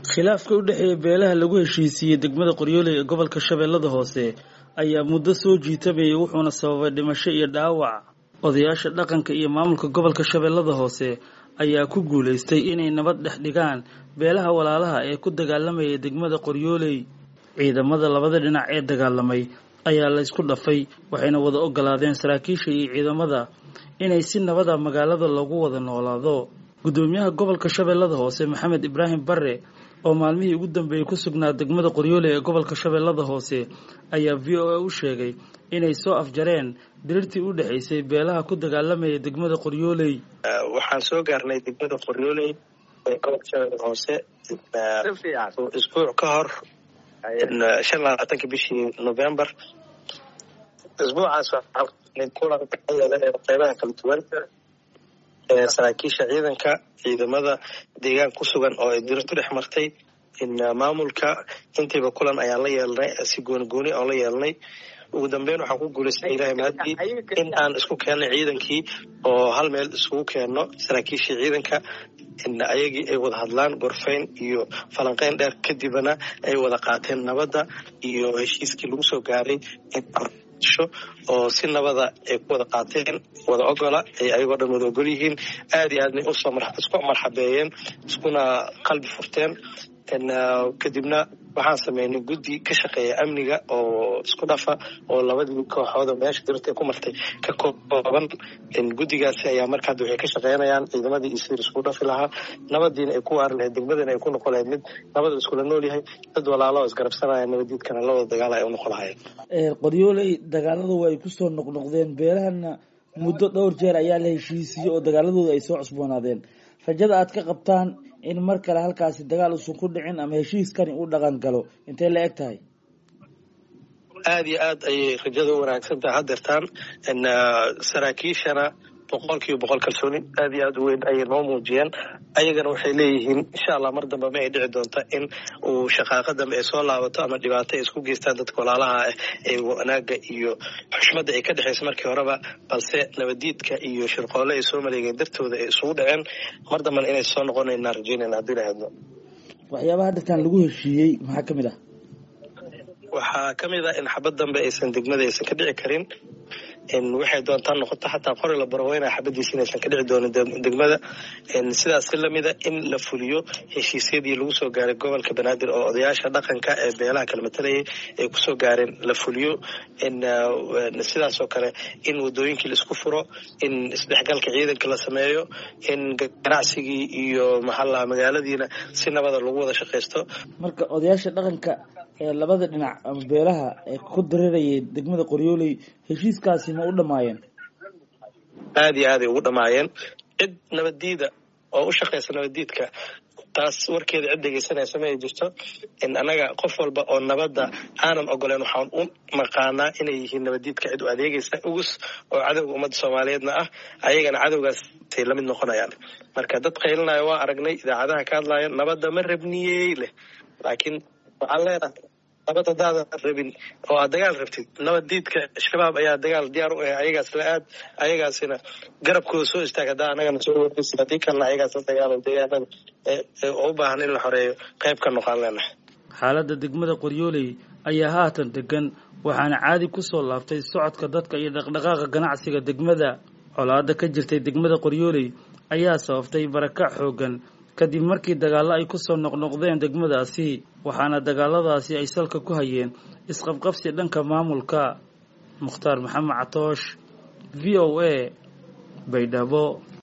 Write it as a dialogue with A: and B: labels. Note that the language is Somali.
A: khilaafka u dhexeeya beelaha lagu heshiisiiyey degmada qoryooley ee gobolka shabeellada hoose ayaa muddo soo jiitamayay wuxuuna sababay dhimasho iyo dhaawac odayaasha dhaqanka iyo maamulka gobolka shabeellada hoose ayaa ku guulaystay inay nabad dhex dhigaan beelaha walaalaha ee ku dagaalamayay degmada qoryooley ciidamada labada dhinac ee dagaalamay ayaa la ysku dhafay waxayna wada ogolaadeen saraakiisha iyo ciidamada inay si nabada magaalada lagu wada noolaado guddoomiyaha gobolka shabeellada hoose maxamed ibraahim bare oo maalmihii ugu dambeeyey ku sugnaa degmada qoryooley ee gobolka shabeellada hoose ayaa v o a u sheegay inay soo afjareen dirirtii u dhexaysay beelaha ku dagaalamaya degmada qoryooley
B: waxaan soo gaarnay degmada qoryooley ee gobolka shabeellada hoose isbuuc ka hor shan labaatanka bishii november isbuucaas kulan qeybaha kala duwan ee saraakiisha ciidanka ciidamada deegaan ku sugan oo ay dirirtu dhex martay maamulka intiiba kulan ayaan la yeelnay si gooni gooni oon la yeelnay ugu dambeyn waxaan ku guulaystay ilahay mahadii in aan isku keennay ciidankii oo hal meel isugu keenno saraakiishii ciidanka ayagii ay wada hadlaan gorfayn iyo falanqeyn dheer kadibna ay wada qaateen nabadda iyo heshiiskii lagu soo gaaray oo si nabada ay ku wada qaateen wada ogola ay ayagoo dhan wada ogol yihiin aad iyo aadna usoo isku marxabeeyeen iskuna qalbi furteen kadibna waxaan sameynay guddi ka shaqeeya amniga oo isku dhafa oo labadii kooxooda meesha dirta ku martay ka kooban guddigaasi ayaa marka hadda waxay ka shaqeynayaan ciidamadii iyo sidii isku dhafi lahaa nabadiina ay ku waari lahayd degmadana ay ku noqon lahayd mid nabada iskula nool yahay dad walaalo oo isgarabsanaya nabadiidkana la wada dagaala ay u noqon lahayeen
A: qoryooley dagaaladu waa ay kusoo noqnoqdeen beelahana muddo dhowr jeer ayaa la heshiisiyey oo dagaaladooda ay soo cusboonaadeen rajada aad ka qabtaan in mar kale halkaasi dagaal usan ku dhicin ama heshiiskani u dhaqan galo intay la eg tahay
B: aada iyo aad ayay rajada u wanaagsan tahay hadeertaan saraakiishana boqol kiiba boqol kalsooni aad iyo aad u weyn ayay noo muujiyeen ayagana waxay leeyihiin insha allah mar dambe ma ay dhici doonta in uu shaqaaqa dambe ay soo laabato ama dhibaato ay isku geystaan dadka walaalaha ah ee wanaaga iyo xushmadda ay ka dhexaysa markii horeba balse nabadiidka iyo shirqoole ay soo maleegeen dartooda ay isugu dhaceen mar dambena inay soo noqonaynaa rajeynayna haddii lahadno
A: waxyaabaha hadeertaan lagu heshiiyey maxaa kamid ah
B: waxaa kamid ah in xabad dambe aysan degmada aysan ka dhici karin waxay doontaa noqoto xataa qori la barweyna xabadiisa inaysan ka dhici doonin degmada sidaas lamida in la fuliyo heshiisyadii lagu soo gaaray gobolka banaadir oo odayaasha dhaqanka ee beelaha kala matalayay ay kusoo gaareen la fuliyo sidaasoo kale in wadooyinkii laisku furo in isdhexgalka ciidanka la sameeyo in ganacsigii iyo maxaalaha magaaladiina si nabada lagu wada shaqaysto
A: marka odayaasha dhaqanka ee labada dhinac ama beelaha ee ku dareerayay degmada qoryooley heshiiskaasi ma u dhamaayeen
B: aada iyo aaday ugu dhamaayeen cid nabaddiida oo u shaqaysa nabaddiidka taas warkeeda cid dhegeysanaysa ma ay jirto annaga qof walba oo nabadda aanan ogoleen waxaan u naqaanaa inay yihiin nabaddiidka cid u adeegaysa ugus oo cadowga ummadda soomaaliyeedna ah ayagana cadowgaasay la mid noqonayaan marka dad qaylinaya waa aragnay idaacadaha ka hadlaya nabadda ma rabniyey leh laakiin waxaan leenahay nabad hadaadan rabin oo aad dagaal rabtid nabaddiidka shabaab ayaa dagaal diyaar u ah ayagaas la aad ayagaasina garabkooda soo istaag haddaa anagana soo wargeysa haddii kalena ayagaas la dagaalo deegaanada oo u baahan in la xoreeyo qayb ka noqon leenahay
A: xaaladda degmada qoryooley ayaa haatan degan waxaana caadi kusoo laaftay socodka dadka iyo dhaqdhaqaaqa ganacsiga degmada colaada ka jirtay degmada qoryooley ayaa sababtay barakac xoogan kadib markii dagaallo ay kusoo noqnoqdeen degmadaasi waxaana dagaaladaasi ay salka ku hayeen isqabqabsi dhanka maamulka mukhtaar maxamed catoosh v o a baydhabo